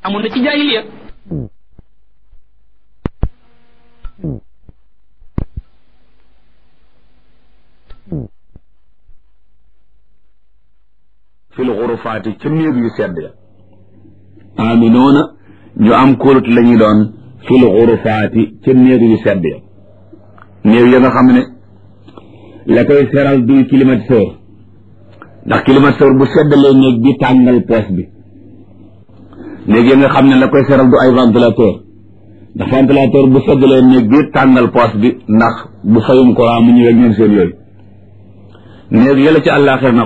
amoon na ci jaahiliya fil xurufaati ca néeg yu sedd ya aminoona ñu am kóolut la ñuy doon fil xurufaati ca néeg yu sedd ya néeg ya nga xam ne la koy seral duy climatiseur ndax climatiseur bu seddalee néeg bi tàngal poos bi néeg ya nga xam ne la koy seral du ay ventilateur ndax ventilateur bu seddalee néeg bi tàngal poos bi ndax bu fayum courant mu ñëwee ñoom seen yooyu néeg yàlla ci àllaaxir na